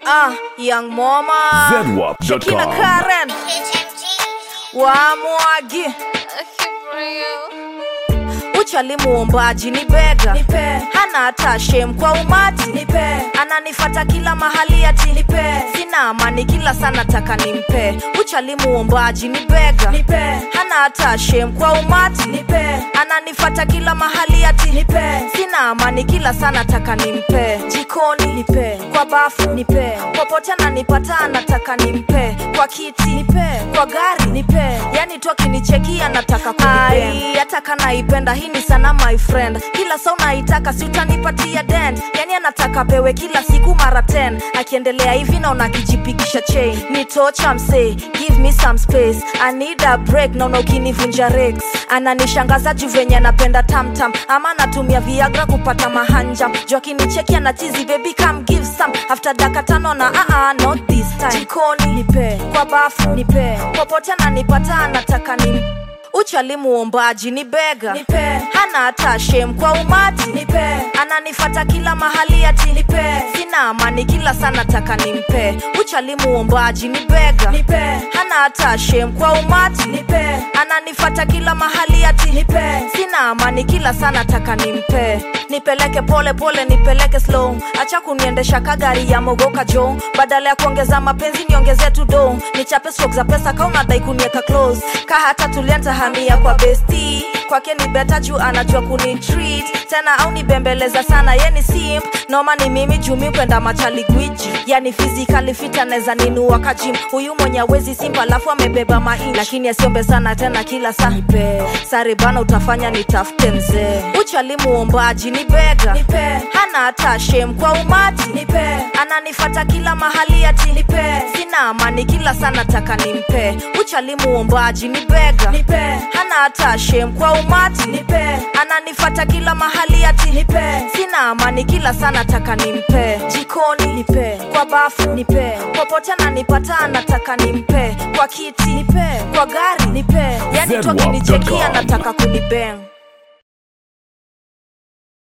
Ah, young mama ZWAP.com. Shakina Karen Wamwagi Uchali muombaji ni bega Nipe. hana hata shem kwa umati Nipe. ananifata kila mahali ati Nipe. sina amani kila sana taka nimpe uchali muombaji ni bega Nipe. hana hata shem kwa umati Nipe. ananifata kila mahali ati Nipe. sina amani kila sana taka nimpe jikoni Nipe. kwa bafu Nipe. popote ananipata anataka nimpe kwa kiti Nipe. kwa gari Nipe. yani tu akinichekia nataka kunipenda hata kanaipenda hii ni sana my friend kila saa unaitaka si utanipatia dent yani anataka pewe kila siku mara 10 akiendelea hivi naona akijipigisha chain ni tocha msee give me some space i need a break naona ukinivunja rex ananishangaza juu venye anapenda tamtam ama anatumia viagra kupata mahanja juu akinicheki anachizi baby come give some after daka tano na uh -uh, not this time jikoni Nipe. kwa bafu Nipe. popote ananipata anataka ni uchali muombaji ni bega Nipe. hana hata shem kwa umati Nipe. ananifata kila mahali ati Nipe. sina amani kila sana taka nimpe uchali muombaji ni bega Nipe. hana hata shem kwa umati Nipe. ananifata kila mahali ati Nipe. sina amani kila sana taka nimpe nipeleke pole pole nipeleke slow acha kuniendesha kagari ya mogoka jo badala ya kuongeza mapenzi niongeze tu do nichape stroke za pesa ka unadai kunieka close ka hata tulienta hamia kwa besti kwake ni beta juu anajua kunitreat tena au nibembeleza sana ye ni simp noma ni mimi jumi kwenda machali gwiji yani physically fit anaweza ninua kajim huyu mwenye awezi simp alafu amebeba mai lakini asiombe sana tena kila saa Nipe. sare bana utafanya nitafute mzee uchali muombaji ni bega Nipe. hana hata shem kwa umati Nipe. ananifata kila mahali ati Nipe. sina amani kila sana taka nimpe uchali muombaji ni bega Nipe. hana hata shem kwa umati Nipe. ananifata kila mahali ati Nipe. sina amani kila sana taka nimpe jikoni Nipe. kwa bafu Nipe. popote ananipata anataka nimpe kwa kiti Nipe. kwa gari Nipe. yani tu ZWAP.com. akinichekia nataka kunibeng